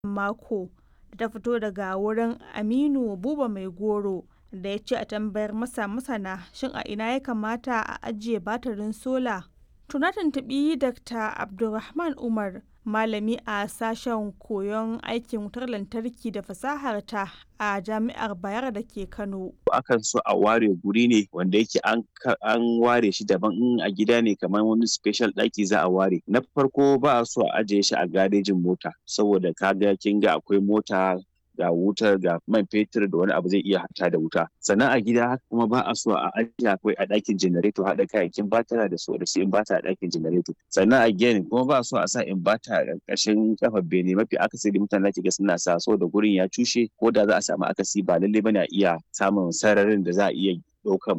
mako da ta fito daga wurin Aminu Buba Mai Goro da ya ce a tambayar masa masana shin a ina ya kamata a ajiye batirin sola. To na tuntuɓi Dr. Abdulrahman Umar malami a sashen koyon aikin wutar lantarki da fasahar ta a jami'ar Bayero da ke Kano. Akan so a ware guri ne wanda yake an ware shi daban in a gida ne kamar wani special ɗaki za a ware. Na farko ba a so a ajiye shi a garejin mota saboda kaga kin ga akwai mota ga wutar ga man fetur da wani abu zai iya hata da wuta sannan a gida haka kuma ba a so a ajiye akwai a ɗakin janareto haɗa kayayyakin batara da su da su inbata a ɗakin janareto sannan a gini kuma ba a so a sa inbata a ƙarƙashin kafar bene mafi akasari mutane zaki ga suna sa so da gurin ya cushe ko da za a samu akasi ba lallai bane a iya samun sararin da za a iya ɗaukan